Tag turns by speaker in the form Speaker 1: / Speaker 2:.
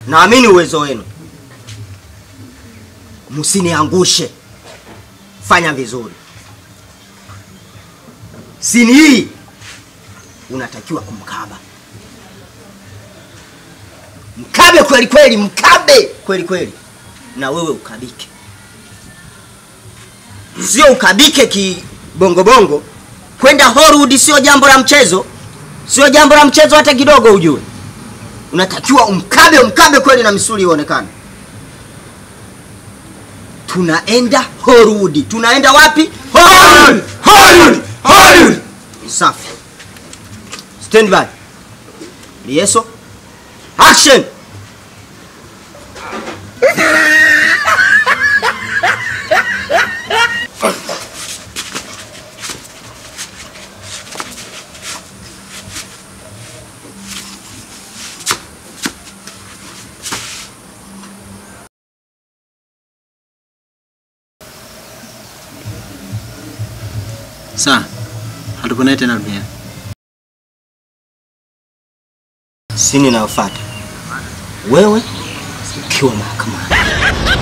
Speaker 1: naamini uwezo wenu, msiniangushe. Fanya vizuri. Sini hii unatakiwa kumkaba, mkabe kweli kweli, mkabe kweli kweli, na wewe ukabike, sio ukabike kibongobongo. Kwenda Hollywood sio jambo la mchezo, sio jambo la mchezo hata kidogo. Ujue unatakiwa umkabe, umkabe kweli na misuli ionekane. Tunaenda Hollywood. Tunaenda wapi? Hollywood! Hollywood! Hollywood! Safi. Stand by. Lieso. Action.
Speaker 2: Sawa, hatuponee tena duniani.
Speaker 1: Sini inayofuata wewe ukiwa mahakamani.